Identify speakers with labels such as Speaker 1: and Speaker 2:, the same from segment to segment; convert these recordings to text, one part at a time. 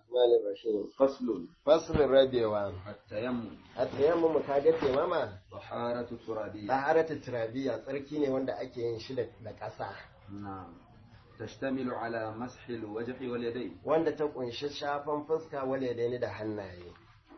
Speaker 1: الرحمن الرحيم
Speaker 2: فصل
Speaker 1: فصل الربيوان
Speaker 2: التيمم
Speaker 1: التيمم kaga taimama
Speaker 2: طهارة ترابية
Speaker 1: taharatu turabiya tsarki ne wanda ake yin shi da ƙasa
Speaker 2: نعم تشتمل على مسح الوجه واليدين
Speaker 1: wanda ta kunshi shafan fuska wale da hannaye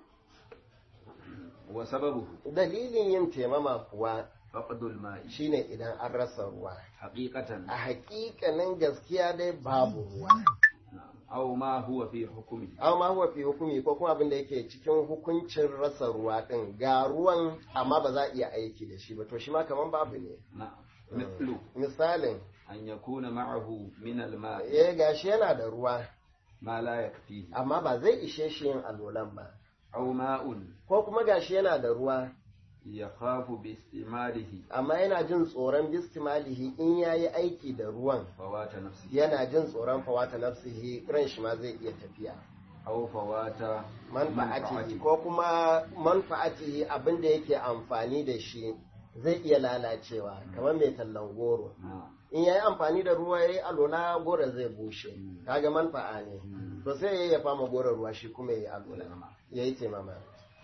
Speaker 2: وسببه
Speaker 1: dalilin yin taimama kuwa
Speaker 2: فقد الماء
Speaker 1: shine idan an rasa ruwa
Speaker 2: حقيقة
Speaker 1: a hakikanin gaskiya dai babu ruwa
Speaker 2: نعم أو ما هو في حكمه
Speaker 1: aw ma huwa fi hukumi ko kuma abin da yake cikin hukuncin rasa ruwa din ga ruwan amma ba za a iya aiki da shi ba to shi ma kaman babu ne
Speaker 2: نعم مثل
Speaker 1: misalin
Speaker 2: أن يكون معه من الماء
Speaker 1: eh gashi yana da ruwa
Speaker 2: ما لا يكفيه
Speaker 1: amma ba zai ishe shi yin alolan ba
Speaker 2: أو ماء
Speaker 1: ko kuma gashi yana da ruwa
Speaker 2: يخاف باستعماله
Speaker 1: amma yana jin tsoron bistimalihi in yayi aiki da ruwan
Speaker 2: فوات نفسه
Speaker 1: yana jin tsoron fawata nafsihi ran shi ma zai iya tafiya
Speaker 2: أو فوات
Speaker 1: manfa'atihi ko kuma manfa'atihi abin da yake amfani da shi zai iya lalacewa kamar mai tallan goro
Speaker 2: نعم
Speaker 1: in yayi amfani da ruwa yayi alola goro zai bushe kaga manfa'a ne to sai yayi ya fama goro ruwa shi kuma yayi alola yayi taimama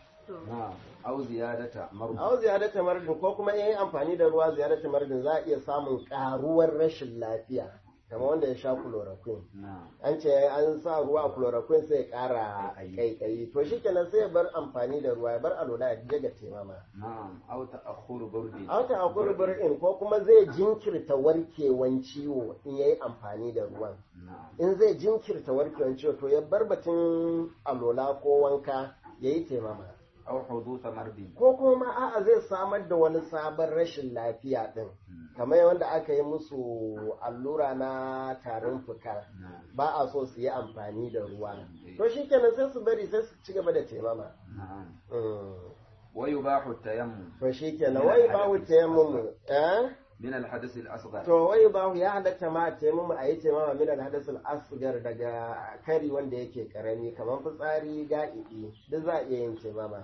Speaker 2: نعم أو زيادة مرض
Speaker 1: aw ziyadata mardin ko kuma yayi amfani da ruwa ziyadata mardin za a iya samun karuwar rashin lafiya kamar wanda ya sha chloroquine
Speaker 2: نعم
Speaker 1: an ce an sa ruwa a chloroquine sai ya kara kaikayi to shikenan sai ya bar amfani da ruwa ya bar alola ya je ga taimama
Speaker 2: نعم أو تأخر برد
Speaker 1: an ta hakuri bir'in ko kuma zai jinkirta warkewan ciwo in yayi amfani da ruwan
Speaker 2: نعم
Speaker 1: in zai jinkirta warkewan ciwo to ya bar batun alola ko wanka yayi taimama
Speaker 2: أو حدوث مرض
Speaker 1: ko kuma a'a zai samar da wani sabon rashin lafiya din kamar wanda aka yi musu allura na tarin fuka
Speaker 2: نعم
Speaker 1: ba a so su yi amfani da ruwa to shikenan sai su bari sai su ci gaba da taimama
Speaker 2: نعم
Speaker 1: Mm.
Speaker 2: ويباح التيمم
Speaker 1: to shikenan wai babu taimamu eh
Speaker 2: من الحدث الأصغر
Speaker 1: to wai babu ya halatta ma a taimamu a yi taimama min alhadasul asgar daga kari wanda yake karami kamar fitsari ga'idi duk za a iya yin taimama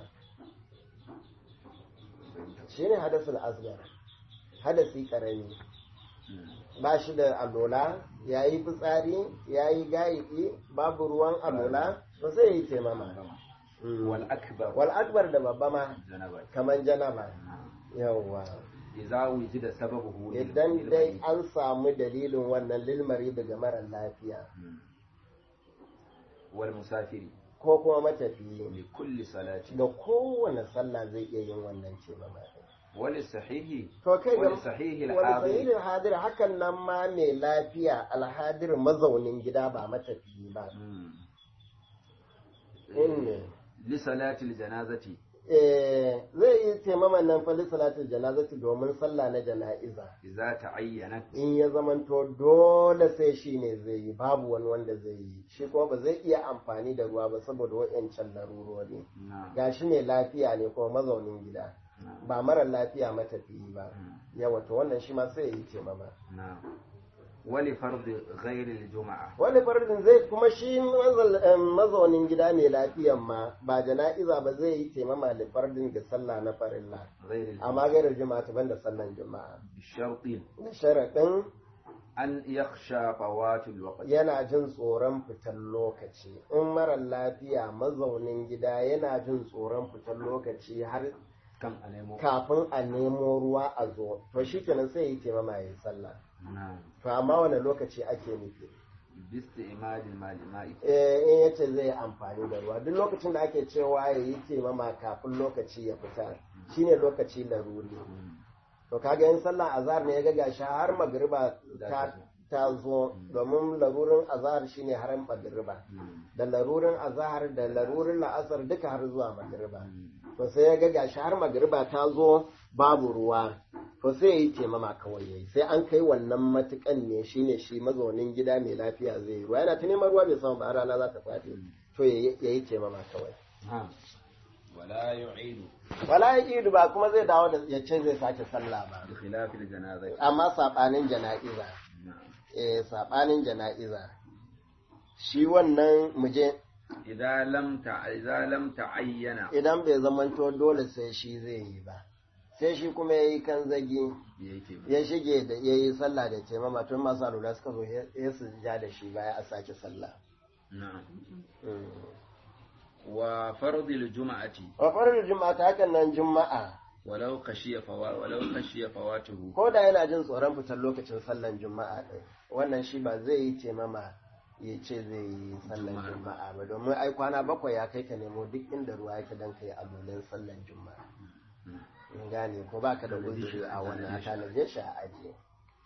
Speaker 1: shine hadasul asgar hadasi karami ba shi da alola ya yi fitsari ya yi ga'idi babu ruwan alola to sai ya yi taimama Mm.
Speaker 2: والأكبر
Speaker 1: wal akbar da babba ma
Speaker 2: جنبا
Speaker 1: kamar janaba
Speaker 2: نعم
Speaker 1: yawwa
Speaker 2: إذا وجد سببه
Speaker 1: idan dai an samu dalilin wannan lilmari daga mara lafiya
Speaker 2: مم. والمسافر
Speaker 1: ko kuma matafiyi
Speaker 2: لكل صلاة
Speaker 1: ga kowane sallah zai iya yin wannan ce ba
Speaker 2: وللصحيح
Speaker 1: to kai ga
Speaker 2: ولصحيح
Speaker 1: wani
Speaker 2: الحاضر
Speaker 1: sahihin hadir hakan nan ma mai lafiya alhadir mazaunin gida ba matafiyi ba
Speaker 2: مم.
Speaker 1: in ne
Speaker 2: لصلاة الجنازة
Speaker 1: eh zai yi taimaman nan fali salatul janazati domin sallah na jana'iza
Speaker 2: إذا تعينت
Speaker 1: in ya zamanto dole sai shi ne zai yi babu wani wanda zai yi shi kuma ba zai iya amfani da ruwa ba saboda wa'yancan larurori
Speaker 2: نعم
Speaker 1: ga shi ne lafiya ne kuma mazaunin gida
Speaker 2: نعم
Speaker 1: ba mara lafiya matafiyi ba
Speaker 2: مم.
Speaker 1: yawa to wannan shi ma sai ya yi taimama
Speaker 2: نعم ولفرض غير الجمعة
Speaker 1: wani fardin zai kuma shi mazal- em, mazaunin gida mai lafiyan ma ba jana'iza ba zai yi taimama da fardin da sallah na farilla
Speaker 2: غير الجمعة
Speaker 1: amma gairar juma'a ta banda sallan juma'a
Speaker 2: بشرط
Speaker 1: da sharaɗin
Speaker 2: أن يخشى فوات الوقت
Speaker 1: yana jin tsoron fitar lokaci in mara lafiya mazaunin gida yana jin tsoron fitar lokaci har
Speaker 2: كم أنمو
Speaker 1: kafin a nemo ruwa a zo to shi kenan sai yi taimama ya yi sallah
Speaker 2: نعم
Speaker 1: to amma wani lokaci ake nufi
Speaker 2: باستعمال الماء ماء
Speaker 1: eh in yace zai yi amfani da ruwa duk lokacin da ake cewa ya yi taimama kafin lokaci ya fita shine lokaci laruri to kaga yin sallah azhar ne ya ga gashi har magriba ta ta zo domin larurin azhar shine har magriba da larurin azhar da larurin la'asar duka har zuwa magriba to sai ya ga gashi har magriba ta zo babu ruwa to sai ya yi taimama kawai yayi sai an kai wannan matukan ne shine shi mazaunin gida mai lafiya zai yi ruwa yana ta neman ruwa bai samu ba har rana za ta faɗi to ya yi taimama kawai
Speaker 2: نعم ولا يعيد
Speaker 1: wala ya idu ba kuma zai dawo da ya ce zai sake sallah ba
Speaker 2: بخلاف الجنازة
Speaker 1: amma saɓanin jana'iza
Speaker 2: نعم
Speaker 1: eh saɓanin jana'iza shi wannan muje
Speaker 2: إذا لم تع... إذا لم تعين
Speaker 1: idan bai zamanto dole sai shi zai yi ba sai shi kuma ya yi kan zagi
Speaker 2: yake
Speaker 1: ya shige da ya yi sallah da taimama tun masu alula suka zo ya su ja da shi baya a sake sallah
Speaker 2: na'am
Speaker 1: Mm.
Speaker 2: wa fardil juma'ati
Speaker 1: wa farar juma'a ta hakan nan juma'a
Speaker 2: walau khashiya fawa walau khashiya fawatuhu
Speaker 1: ko da yana jin tsoron fitar lokacin sallan juma'a ɗin wannan shi ba zai yi taimama ya ce zai yi sallan
Speaker 2: Juma'a.
Speaker 1: juma'a ba domin ai kwana bakwai ya kai ka nemo duk inda ruwa yake don ka yi alolin sallan juma'a in gane ko ba ka da uzuri a wannan a tanaje shi a ajiye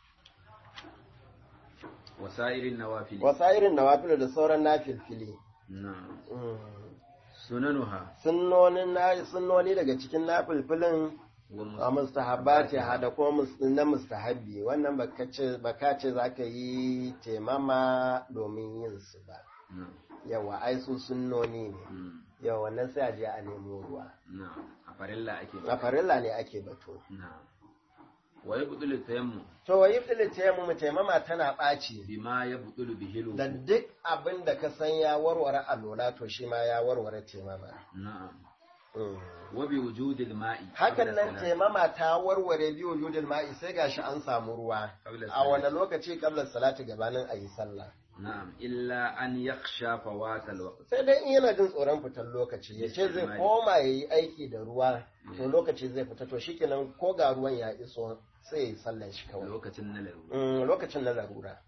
Speaker 2: wasairin nawafil
Speaker 1: wasa irin nawafil da sauran nafilfili
Speaker 2: na'am
Speaker 1: Mm.
Speaker 2: sunanuha
Speaker 1: sunnonin na sunnoni daga cikin nafilfilin
Speaker 2: wa
Speaker 1: a mustahabba ce hada ko mus- na mustahabbi wannan baka ce baka ce zaka yi temama domin yin su ba
Speaker 2: na'am
Speaker 1: yawa ai su sunnoni ne
Speaker 2: Mm.
Speaker 1: yawa wannan sai a je a nemo ruwa
Speaker 2: na'am a farilla ake
Speaker 1: a farilla ne ake batu
Speaker 2: na'am wa yabdulu tayammu
Speaker 1: to wa yiftil tayammu taimama tana ɓaci
Speaker 2: bima yabdulu bihi
Speaker 1: da duk abin da ka san ya warware alola to shi ma ya warware taimama
Speaker 2: na'am
Speaker 1: Mm.
Speaker 2: wa bi wujudil ma'i
Speaker 1: hakan
Speaker 2: qabla
Speaker 1: nan
Speaker 2: salat.
Speaker 1: taimama ta warware biyu wujudin ma'i sai gashi an samu ruwa
Speaker 2: Qabla
Speaker 1: a wani
Speaker 2: salat.
Speaker 1: lokaci kabla salati gabanin a yi sallah
Speaker 2: na'am illa an yakhsha fawatal waqt
Speaker 1: sai dai in yana jin tsoron fitar lokaci ya ce zai koma ya yi aiki da ruwa to lokaci zai fita to shikenan ko ga ruwan ya iso sai ya yi sallan shi kawai
Speaker 2: lokacin na larura
Speaker 1: Mm, lokacin na larura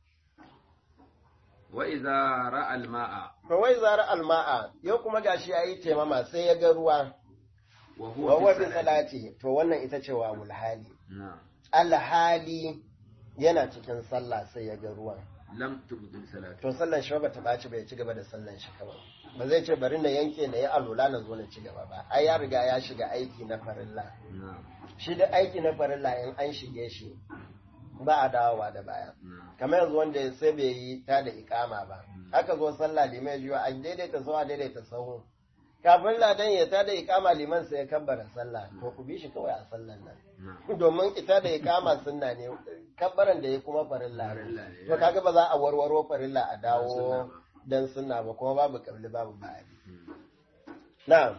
Speaker 2: wa idza ra'a al ma'a
Speaker 1: to wai zara alma'a yau kuma gashi ya yi taimama sai ya ga ruwa
Speaker 2: wa
Speaker 1: wa
Speaker 2: huwa
Speaker 1: huwa
Speaker 2: fi
Speaker 1: bi
Speaker 2: salati
Speaker 1: salati to wannan ita ce wa mulhali
Speaker 2: na'am
Speaker 1: alhali yana cikin sallah sai ya ga ruwan
Speaker 2: lam tubdil salatu
Speaker 1: to sallan shi ba ta ɓaci ba ya ci gaba da sallan shi kawai ba zai ce bari na yanke na yi alula na zo na ci gaba ba ai ya riga ya shiga aiki na farilla
Speaker 2: na'am
Speaker 1: shi da aiki na farilla in an shige shi ba a dawowa da baya
Speaker 2: na'am
Speaker 1: kamar yanzu wanda sai bai yi ta da ikama ba aka zo sallah liman jiwa a daidaita sahu a daidaita sahu kafin ladan ya ta da ikama liman sai ya kabbara sallah to ku bi shi kawai a sallan nan
Speaker 2: na'am
Speaker 1: domin ita da ikama sunna ne kabbaran da ya kuma farilla
Speaker 2: Farilla
Speaker 1: ne
Speaker 2: ne,
Speaker 1: to kaga ba za a warwaro farilla a
Speaker 2: sunna
Speaker 1: dawo
Speaker 2: ba.
Speaker 1: dan sunna ba kuma babu kabli babu ba'adi na'am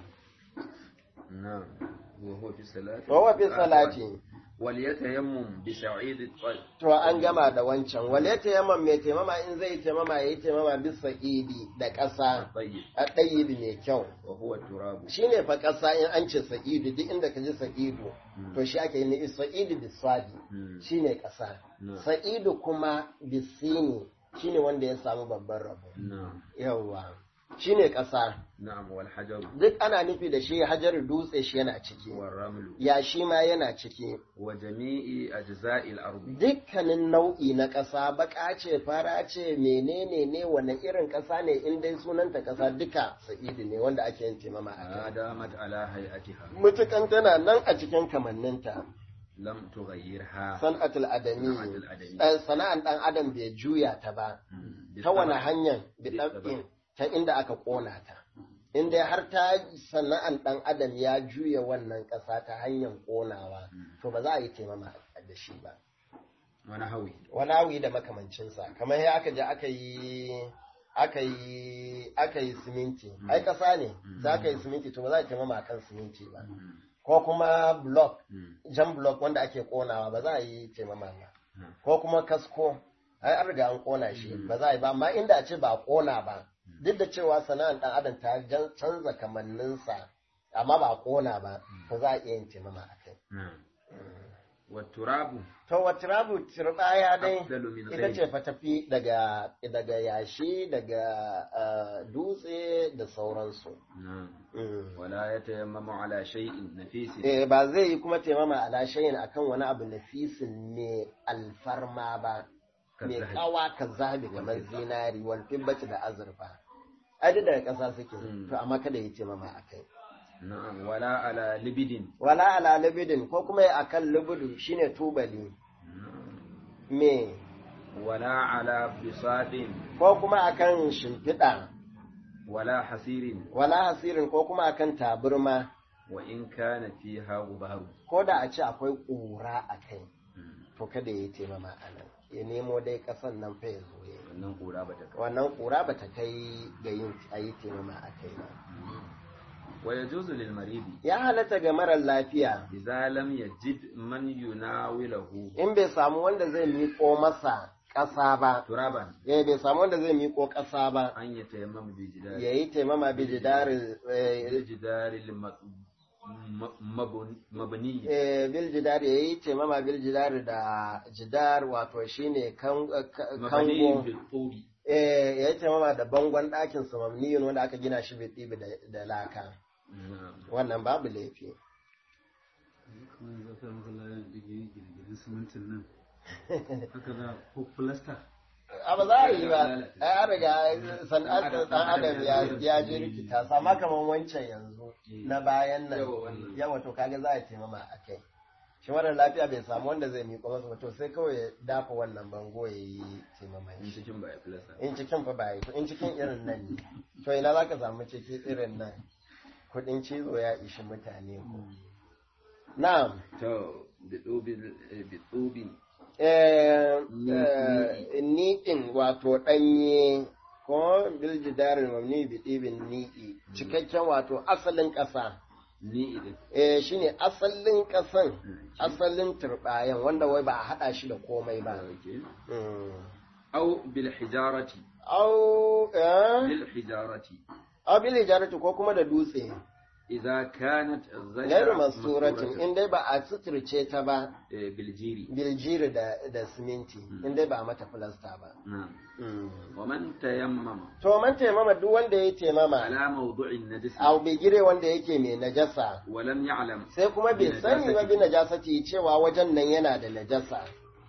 Speaker 2: na'am wa huwa fi salati
Speaker 1: wa huwa fi salati
Speaker 2: wal yatayammum bi sa'id at-tayyib
Speaker 1: to an gama da wancan wale tayammam mai taimama in zai taimama yayi taimama bisa idi da ƙasa
Speaker 2: tayyib
Speaker 1: a ɗayibi mai kyau
Speaker 2: wa huwa turabu
Speaker 1: shine fa ƙasa in an ce sa'idu duk inda ka ji sa'idu to shi ake yi sa'idu biswadi
Speaker 2: Mm.
Speaker 1: shine ƙasa
Speaker 2: No.
Speaker 1: sa'idu kuma bisini shine wanda ya samu babban rabo
Speaker 2: na'am
Speaker 1: yawwa shine ƙasa
Speaker 2: na'am wal hajaru
Speaker 1: duk ana nufi da shi hajar dutse shi yana ciki
Speaker 2: wal ramlu
Speaker 1: ya shi ma yana ciki
Speaker 2: wa jami'i ajza'il ardi
Speaker 1: dukkanin nau'i na ƙasa baka ce fara ce menene ne wane irin ƙasa ne in dai sunanta ƙasa duka sa'idu ne wanda ake yin taimama a kai
Speaker 2: adamat ala hay'atiha
Speaker 1: mutukan tana nan a cikin kamanninta
Speaker 2: lam tughayyirha
Speaker 1: san'atul adami
Speaker 2: San'atul adami.
Speaker 1: eh, sana'an dan adam bai juya ta ba
Speaker 2: Mm.
Speaker 1: ta wani hanyar
Speaker 2: Bi
Speaker 1: biɗaɓɓin ta inda aka ƙona ta inda har ta sana'an ɗan adam ya juya wannan ƙasa ta hanyar ƙonawa to ba za a yi taimama da shi ba
Speaker 2: wani hawi
Speaker 1: wani awi da makamancinsa kamar ya aka je aka yi aka yi aka yi siminti ai ƙasa ne za ka yi siminti to ba za a yi taimama kan siminti ba ko kuma block
Speaker 2: Mm.
Speaker 1: jan block wanda ake ƙonawa ba za a yi taimama ba
Speaker 2: Mm.
Speaker 1: ko kuma kasko ai an riga an kona shi ba za a yi ba amma inda a ce ba a kona ba duk da cewa sana'ar dan adam ta jan- canza kamanninsa amma ba a kona ba to za a iya yin taimama a kai
Speaker 2: na'am wa turabu
Speaker 1: to wa turabu turbaya dai
Speaker 2: afdalu min
Speaker 1: ita
Speaker 2: ghayri
Speaker 1: ce fa tafi daga daga yashi daga ah, dutse da sauransu
Speaker 2: na'am
Speaker 1: Mm.
Speaker 2: wala yatayammamu ala shay'in nafisin
Speaker 1: Eh, ba zai yi kuma taimama ala shayin akan wani abu nafisin mai alfarma ba mai
Speaker 2: Kazahi.
Speaker 1: kawa ka zahabi kamar zinari wal fibbati da azurfa ai duk daga ƙasa suke
Speaker 2: Mm.
Speaker 1: to amma kada yi taimama a kai
Speaker 2: na'am wala ala libidin
Speaker 1: wala ala libidin ko kuma akan libidu shine tubali me
Speaker 2: wala ala bisadin
Speaker 1: ko kuma akan shimfiɗa
Speaker 2: wala hasirin
Speaker 1: wala hasirin ko kuma akan taburma
Speaker 2: wa in kana fiha gubaru
Speaker 1: ko da a ce akwai ƙura a kai to kada ya yi taimama a nan ya nemo dai ƙasan nan fa ya zo ya yi
Speaker 2: wannan kura bata kai
Speaker 1: wannan ƙura ba ta kai ga yin a yi taimama a kai ba
Speaker 2: wa yajuzu lil maridi
Speaker 1: ya halatta ga marar lafiya
Speaker 2: idza lam yajid man yunawilahu
Speaker 1: in bai samu wanda zai miƙo masa ƙasa ba
Speaker 2: ترابا
Speaker 1: eh bai samu wanda zai miƙo ƙasa ba
Speaker 2: أن يتيمم بجدار
Speaker 1: ya yi taimama bi jidari
Speaker 2: بالجدار المبني
Speaker 1: bil jidari ya yi taimama bil jidari da jidar wato shine kan- ka-
Speaker 2: مبني
Speaker 1: kango
Speaker 2: بالطوب
Speaker 1: eh ya yi taimama da bangon ɗakin su mamniyun wanda aka gina shi bai da da laka
Speaker 2: نعم
Speaker 1: wannan babu laifi
Speaker 3: kuma yanzu aka maka layan digiri gine-ginen simintin nan haka za ko filasta
Speaker 1: a ba za a yi ba ai an riga sana'ar ɗan adam ya ya je rikita sama kamar wancan yanzu na bayan nan
Speaker 2: Yawa wannan.
Speaker 1: yawa to kaga za a taimama a kai shi mara lafiya bai samu wanda zai miƙo masa ba to sai kawai ya dafa wannan bango ya yi taimama
Speaker 2: in
Speaker 1: shi
Speaker 2: cikin ba ya filasa
Speaker 1: in cikin fa ba yi in cikin irin nan ne to ina za ka samu ciki irin nan kuɗin cizo ya ishi mutane ko na'am
Speaker 2: to bitubin bitubin
Speaker 1: niɗin wato ɗanye ko biljidarin mamni biɗibin niɗi cikakken wato asalin ƙasa
Speaker 2: ni idin
Speaker 1: eh shine asalin ƙasan asalin turɓayan wanda wai ba a haɗa shi da komai ba Mm.
Speaker 2: au bil hijarati
Speaker 1: au eh
Speaker 2: bil hijarati
Speaker 1: au bil hijarati ko kuma da dutse
Speaker 2: idza kanat
Speaker 1: gairu masuratin in dai ba a suturce ta ba
Speaker 2: bil jiri
Speaker 1: biljiri da da siminti in dai ba a mata filasta ba
Speaker 2: na'am
Speaker 1: Mm.
Speaker 2: wa man tayammama
Speaker 1: to man taimama duk wanda ya taimama
Speaker 2: ala mawdu'in najis
Speaker 1: a bigire wanda yake mai najasa
Speaker 2: wa lam ya'lam
Speaker 1: sai kuma bai sani ba bi najasati cewa wajen nan yana da najasa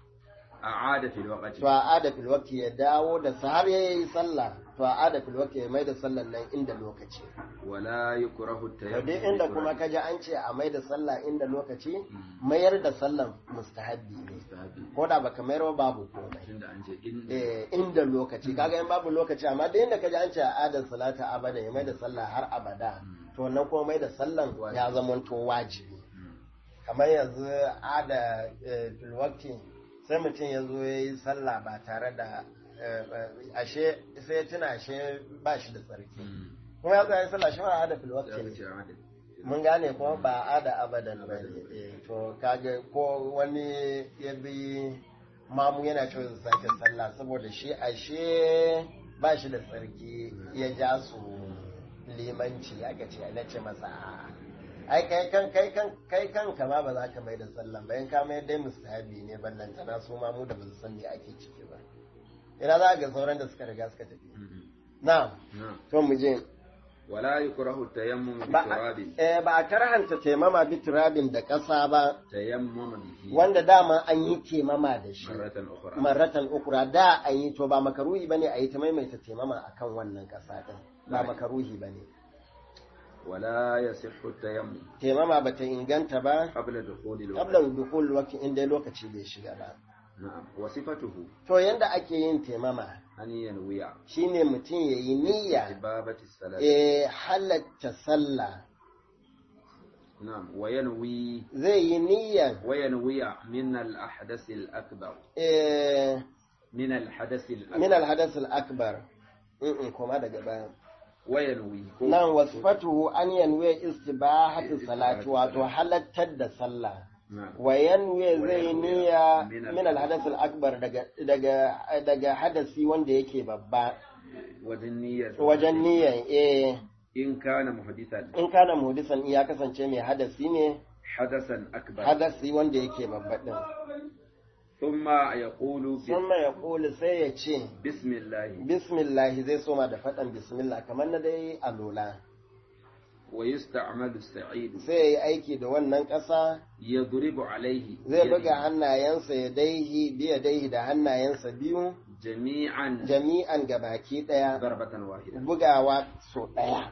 Speaker 2: a'ada fil waqti
Speaker 1: to a ada fil waqti ya dawo da sa har yayi sallah to a ada fil waqti ya mai da sallan nan inda lokaci
Speaker 2: wa la yukrahu
Speaker 1: to
Speaker 2: tayammum
Speaker 1: dai inda kuma kaji an ce a mai da sallah inda lokaci mayar da sallan mustahabbi ne
Speaker 2: mustahabi
Speaker 1: ko da baka mayar ba babu komai
Speaker 2: tunda an ce in
Speaker 1: eh inda lokaci kaga in babu lokaci amma da inda kaji an ce a adar salata abada ya mai da sallah har abada to nan kuma mai da sallan ya zamanto wajibi kamar yanzu ada filwakti sai mutum ya zo ya yi sallah ba tare da eh, eh, ashe sai ya tuna ashe ba shi da tsarki kuma ya zo ya yi sallah shi ma ada filwakti
Speaker 2: ya
Speaker 1: ne
Speaker 2: ce a'ada
Speaker 1: mun gane kuma ba ada abadan ba ne eh, to kaga ko wani ya bi mamu yana cewa su sake sallah saboda shi ashe ba shi da tsarki ya ja su limanci aka ce na ce masa a'a. ai kai kan kai kan kai kan kama ba za ka mai da sallan bayan ka mai dai mustahabi ne ballan tana su mamu da ba su san me ake ciki ba ina za ga sauran da suka riga suka tafi na'am
Speaker 2: na'am
Speaker 1: to mu je
Speaker 2: wala yukrahu tayammum bi
Speaker 1: ba a-
Speaker 2: turabin
Speaker 1: eh, ba a karhanta taimama bi turabin da ƙasa ba
Speaker 2: tayammum bihi
Speaker 1: wanda dama an yi taimama da shi
Speaker 2: maratan ukhra
Speaker 1: maratan ukura da an yi to ba makaruhi bane a yi ta maimaita taimama akan wannan ƙasa din ba makaruhi bane
Speaker 2: wala yasihhu tayammum
Speaker 1: taimama ba ta inganta ba
Speaker 2: qabla dukhuli al-waqt
Speaker 1: qabla dukul waqti inda lokaci bai shiga ba
Speaker 2: na'am wa sifatuhu
Speaker 1: to yanda ake yin taimama
Speaker 2: an yanwiya
Speaker 1: shine mutum yayi niyya
Speaker 2: ibabati salat
Speaker 1: eh halatta sallah
Speaker 2: na'am wa yanwi
Speaker 1: zai yi niyyan
Speaker 2: wa yanwiya min al-ahdath al-akbar
Speaker 1: eh
Speaker 2: min al-hadath al-akbar
Speaker 1: min al-hadath al-akbar in kuma daga baya
Speaker 2: wa yanwi ko
Speaker 1: nan wasfatuhu an yanwe istibahatu salati wato halattar da sallah
Speaker 2: na'am
Speaker 1: wa yanwe zai
Speaker 2: yanwe
Speaker 1: niyya
Speaker 2: min al-
Speaker 1: min alhadath al-akbar daga daga daga hadasi wanda yake babba
Speaker 2: wajen niyyar
Speaker 1: wajen niyyan eh
Speaker 2: in kana muhdithan
Speaker 1: in kana muhdisan ya kasance mai hadasi ne
Speaker 2: hadathan akbar
Speaker 1: hadasi wanda yake babba din
Speaker 2: thumma yaqulu bi
Speaker 1: sunna ya kula sai ya ce
Speaker 2: bismillah
Speaker 1: bismillah zai soma da faɗan bismillah kamar na dai alola
Speaker 2: wa yusta'malu as-sa'id
Speaker 1: sai ya yi aiki da wannan ƙasa
Speaker 2: yadribu alayhi
Speaker 1: zai
Speaker 2: biyadihi
Speaker 1: buga hannayensa ya daihi biya daihi da hannayensa biyu
Speaker 2: jami'an
Speaker 1: jami'an gabaki ɗaya
Speaker 2: darbatan wahida
Speaker 1: bugawa so ɗaya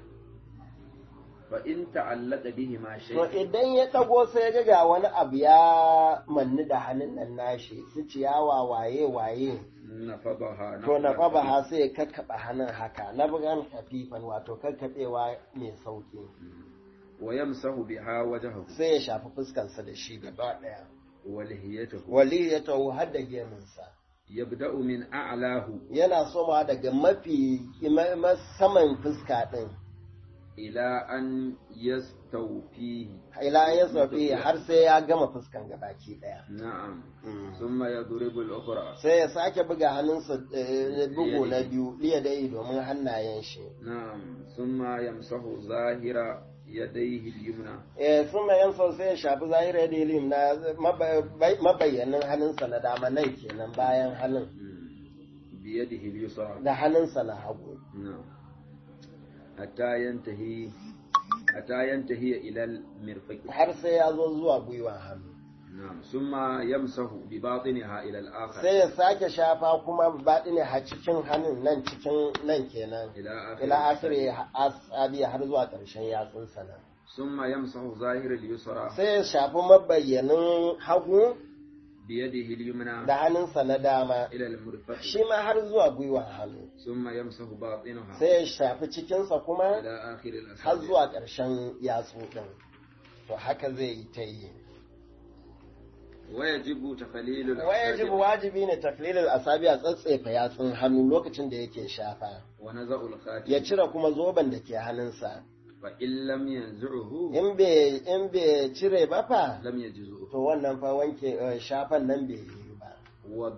Speaker 2: fa in ta'allaqa bihi ma
Speaker 1: to
Speaker 2: shay
Speaker 1: idan ya ɗago sai ya ga wani abu ya manni da hannun nan nashi su ciyawa waye waye
Speaker 2: nafadaha
Speaker 1: to na fa ba sai ya kakkaɓa hannun haka na bugan kafifan wato kakkaɓewa mai sauƙi
Speaker 2: wa yamsahu biha wajhahu
Speaker 1: sai ya shafi fuskarsa da shi gaba ɗaya
Speaker 2: wa lihiyatahu
Speaker 1: wali ya taho har da geminsa
Speaker 2: yabda'u min a'lahu
Speaker 1: yana soma daga mafi ma- ma- saman fuska ɗin
Speaker 2: ila an yastawfihi
Speaker 1: ila ya sofi har sai ya gama fuskan gabaki daya
Speaker 2: na'am thumma yadribu al-ukhra
Speaker 1: sai ya sake buga hannunsa eh, bugu na biyu liya dai domin hannayen shi
Speaker 2: na'am thumma yamsahu zahira yadayhi al-yumna
Speaker 1: eh sun mai yan sai ya shafi zahira da ilim na maba- mabayyanin hannunsa na dama nan kenan bayan hannun
Speaker 2: biyadihi al-yusra
Speaker 1: da hannunsa na hagu
Speaker 2: na'am hatta yantahi hatta yantahi ila al-mirfaq
Speaker 1: har sai ya zo zuwa gwiwa hannu
Speaker 2: na'am thumma yamsahu bi batiniha ila al-akhar
Speaker 1: sai ya sake shafa kuma baɗi ne a cikin hannun nan cikin nan kenan
Speaker 2: ila akhir
Speaker 1: ila asiri asabi har zuwa ƙarshen yatsunsa nan
Speaker 2: thumma yamsahu zahir al-yusra
Speaker 1: sai ya shafi mabayyanin hagu
Speaker 2: biyadihi al-yumna
Speaker 1: da hannunsa na dama
Speaker 2: ila al-mirfaq
Speaker 1: shi ma har zuwa gwiwa hannu
Speaker 2: thumma yamsahu batinaha
Speaker 1: sai ya shafi cikinsa kuma
Speaker 2: ila akhir al-asabi
Speaker 1: har zuwa ƙarshen yatsu ɗin to haka zai yi ta yi
Speaker 2: ويجب تقليل
Speaker 1: wajib wajibi ne taklilin asabi a tsatsefa yatsun hannu lokacin da yake shafa
Speaker 2: ونزع الخاتم
Speaker 1: ya cire kuma zoben da ke hannunsa
Speaker 2: فإن لم ينزعه
Speaker 1: in bai in bai cire ba fa
Speaker 2: لم يجزه
Speaker 1: to wannan fa wanke eh, shafan nan bai yi ba
Speaker 2: و...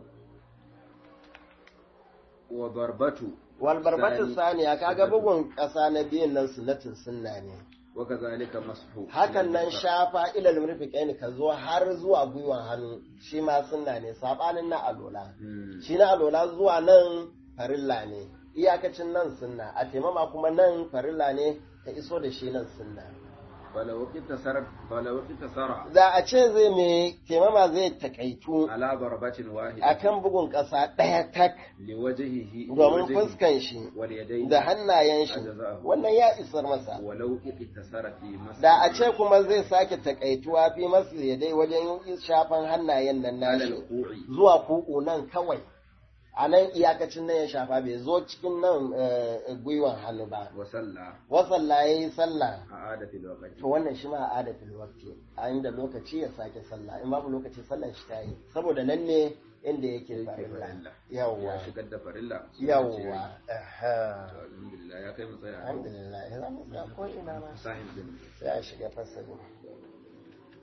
Speaker 2: وضربته
Speaker 1: wal barbatu
Speaker 2: Sani.
Speaker 1: saniya kaga bugun ƙasa na biyun nan sunnatin sunna ne
Speaker 2: وكذلك مسحه
Speaker 1: hakan nan shafa ilal murfiqain ka zo har zuwa gwiwan hannu shi ma sunna ne sabanin na alola
Speaker 2: مم.
Speaker 1: shi na alola zuwa nan farilla ne iyakacin nan sunna a taimama kuma nan farilla ne ta iso da shi nan sunna
Speaker 2: فلو اقتصر فلو اقتصر
Speaker 1: da a ce zai mai taimama zai takaitu
Speaker 2: على ضربة واحدة
Speaker 1: akan bugun ƙasa ɗaya tak
Speaker 2: لوجهه
Speaker 1: domin
Speaker 2: لوجهه
Speaker 1: fuskan shi
Speaker 2: واليدين
Speaker 1: da hannayen shi
Speaker 2: أجزاءه.
Speaker 1: wannan ya isar masa
Speaker 2: ولو اقتصر في مسح
Speaker 1: da a ce kuma zai sake takaituwa fi masu dai wajen yin shafan hannayen nan
Speaker 2: على
Speaker 1: nashi
Speaker 2: الوقوع
Speaker 1: zuwa kuku nan kawai a nan iyakacin nan ya shafa bai zo cikin nan eh, gwiwan hannu ba
Speaker 2: وصلى
Speaker 1: wasalla ya yi sallah
Speaker 2: أعاد في الوقت
Speaker 1: to wannan shi ma a adatul waqti a inda lokaci ya sake sallah in babu lokaci sallar shi ta yi saboda nan ne inda yake farilla
Speaker 2: farilla.
Speaker 1: yawwa
Speaker 2: ya shigar da farilla
Speaker 1: yawwa aha.
Speaker 2: To, alhamdulillah ya kai mu tsaya
Speaker 1: alhamdulillah ya zama ko ina ma
Speaker 2: sahib din
Speaker 1: sai a shiga fasalin